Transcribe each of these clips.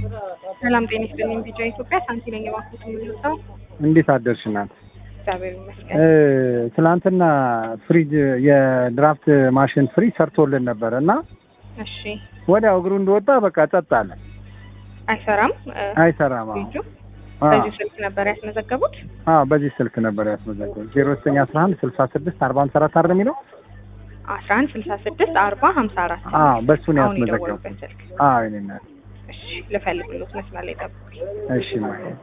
ሰላም ጤና ይስጥልኝ። ቢጫ ኢትዮጵያ ሳንቲ ነኝ። እባክዎት የምንወጣው እንዴት አደርሽ እናት? እግዚአብሔር ይመስገን። እ ትናንትና ፍሪጅ የድራፍት ማሽን ፍሪጅ ሰርቶልን ነበር እና እሺ ወዲያው እግሩ እንደወጣ በቃ ጸጥ አለ። አይሰራም እ አይሰራም። አዎ ፍሪጁ አዎ በዚህ ስልክ ነበር ያስመዘገቡት? አዎ፣ በዚህ ስልክ ነበር ያስመዘገበው ዜሮ ዘጠኝ አስራ አንድ ስልሳ ስድስት አርባ አምስት አራት አይደል የሚለው? አስራ አንድ ስልሳ ስድስት አርባ ሀምሳ አራት አዎ በሱ ነው አሁን ያስመዘገበው። የደወሉበት ስልክ። አዎ የእኔ እናት። እሺ ልፈልግሎት መስመር ላይ ጠብቁኝ። እሺ ማለት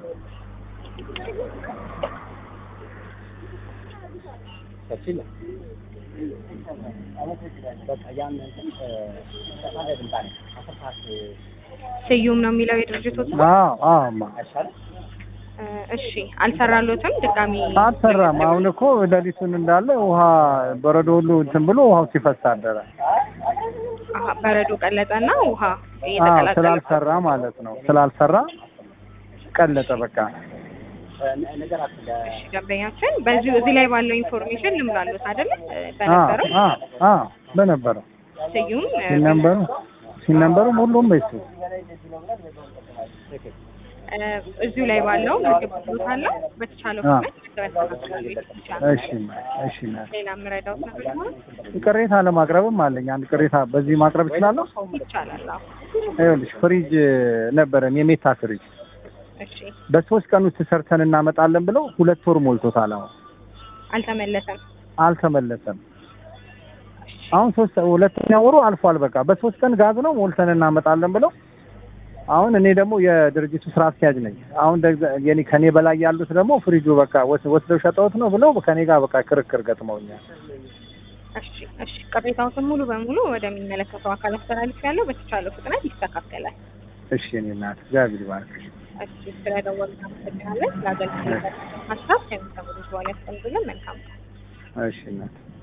ስዩም ነው የሚለው የድርጅቶት ነው? አዎ አዎ ማ እ እሺ አልሰራሎትም ድጋሚ አልሰራም። አሁን እኮ ሌሊቱን እንዳለ ውሃ በረዶ ሁሉ እንትን ብሎ ውሃው ሲፈስ አደረ። አሀ፣ በረዶ ቀለጠና ውሃ አዎ እየተቀላቀለ ስላልሰራ ማለት ነው። ስላልሰራ ቀለጠ በቃ። እሺ ደንበኛችን በዚሁ እዚህ ላይ ባለው ኢንፎርሜሽን ልምላሉት አይደለ እ አዎ በነበረው አዎ አዎ በነበረው ስዩም እ ሲነበሩ ሲነበሩ ሁሉም በሱ እ እዚሁ ላይ ባለው ምግብ ብሎታለሁ በተቻለው አዎ። ፍጥነት ያስተካክላሉ ይቻላል። እሺ እሺ ሌላ የምረዳውት ነገር ይኖራል? ቅሬታ ለማቅረብም አለኝ። አንድ ቅሬታ በዚህ ማቅረብ እችላለሁ። ይቻላል። አዎ ይኸውልሽ ፍሪጅ ነበረን የሜታ ፍሪጅ እሺ በሶስት ቀን ውስጥ ሰርተን እናመጣለን ብለው ሁለት ወር ሞልቶታል። አሁን አልተመለሰም። አልተመለሰም። አሁን ሶስት ሁለተኛ ወሩ አልፏል። በቃ በሶስት ቀን ጋዝ ነው ሞልተን እናመጣለን ብለው አሁን እኔ ደግሞ የድርጅቱ ስራ አስኪያጅ ነኝ። አሁን ደግሞ የኔ ከኔ በላይ ያሉት ደግሞ ፍሪጁ በቃ ወስ- ወስደው ሸጠውት ነው ብለው ከኔ ጋር በቃ ክርክር ገጥመውኛል። እሺ እሺ ቅሬታዎትን ሙሉ በሙሉ ወደሚመለከተው አካል አስተላልፍ ያለው በተቻለው ፍጥነት ይስተካከላል። እሺ እኔ እናት እግዚአብሔር ይባርክሽ። እሺ ስለደወሉ እናመሰግናለን። ለአገልግሎት ሀሳብ ከሚሰሙ በኋላ ያስቀምጡልን። መልካም ቀን። እሺ እናት